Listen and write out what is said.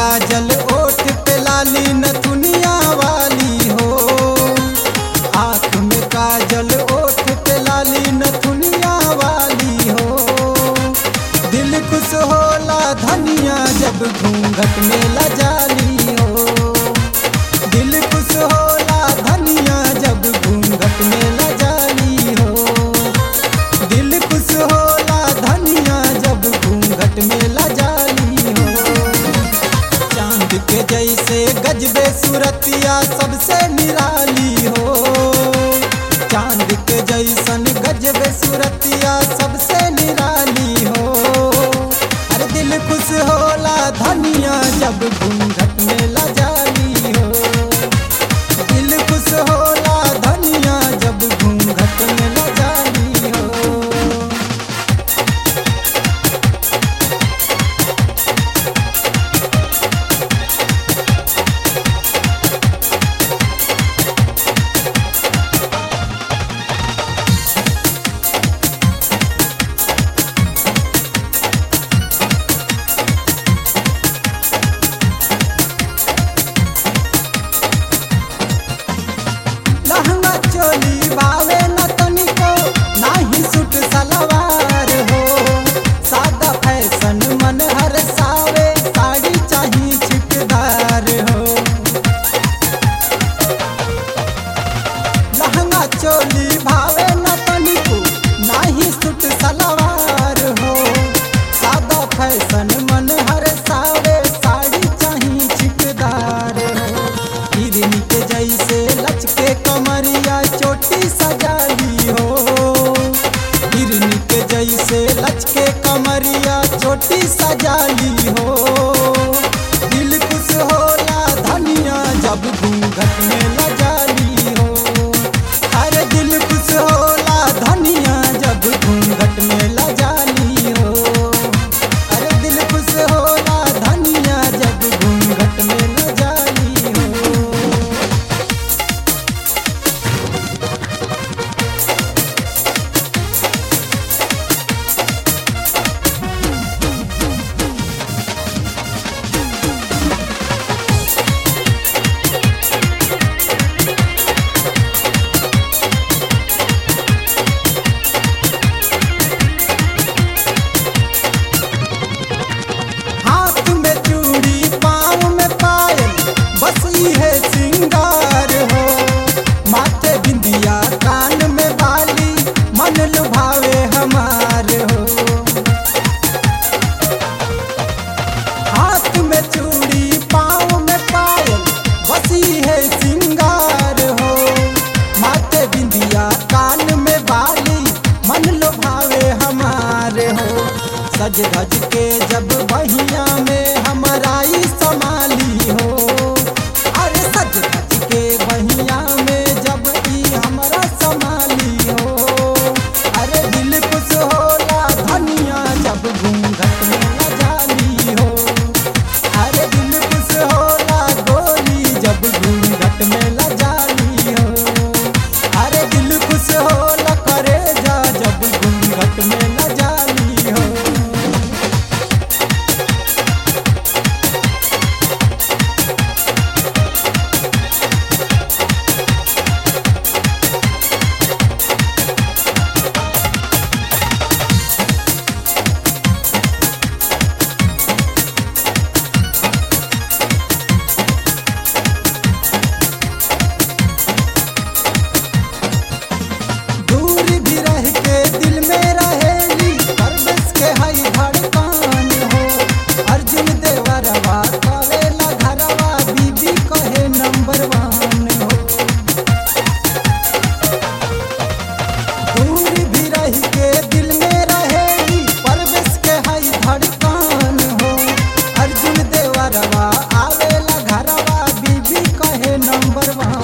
काजल ओठ पे लाली नथुनिया वाली हो आँख में काजल ओठ पे लाली नथुनिया वाली हो दिल खुश होला धनिया जब घूंघट में लजाली हो दिल खुश होला धनिया जब घूंघट में लजाली हो दिल खुश होला धनिया जब घूंघट में लजाली हो चांद के जैसे गजबे सूरतिया सबसे निराली हो चांद के जैसन गजबे सूरतिया सबसे निराली हो अरे दिल खुश होला धनिया जब घूंघट में लजाली हो दिल खुश होला धनिया जब घूंघट में लजाली हो लहंगा चोली बावे न तनिको नाही सूट सलवार हो सादा फैशन मन हर सावे साड़ी चाही छिटदार हो लहंगा चोली भावे न तनिको नाही सूट सलवार हो सादा फैशन मन हर सावे साड़ी चाही छिटदार हो हिरनी के जैसे लचके कमरिया चोटी सजाली हो हिरनी के जैसे लचके कमरिया चोटी सजाली हो दिल खुश होला धनिया जब घूंघट में लजाली हो अरे दिल खुश होला धनिया जब घूंघट में लजाली हो अरे दिल खुश होला धनिया जब घूंघट में लजाली हो हाथ में चूड़ी पाँव में पायल बस है सिंगार हो माथे बिंदिया कान में बाली मन लुभावे हमार हो हाथ में चूड़ी पाँव में पायल बसी है सिंगार हो माथे बिंदिया कान में बाली मन लुभावे हमार हो सज धज के जब बहिया में हमाराई समाली हो अरे सज धज के बहिया में जब ई हमारा समाली हो अरे दिल खुश होला धनिया जब घूंघट में न जाली हो अरे दिल खुश होला गोरी जब घूंघट में न जाली हो अरे दिल खुश होला करे जा जब घूंघट में न जाली हो दूर भी रह के दिल में रहेली परवेश के हई धड़कन हो अर्जुन देवरवा कवेला घरवा बीबी कहे नंबर वन हो दूर भी रह के दिल में रहेली परवेश के हई धड़कन हो अर्जुन देवरवा आवेला घरवा बीबी कहे नंबर वन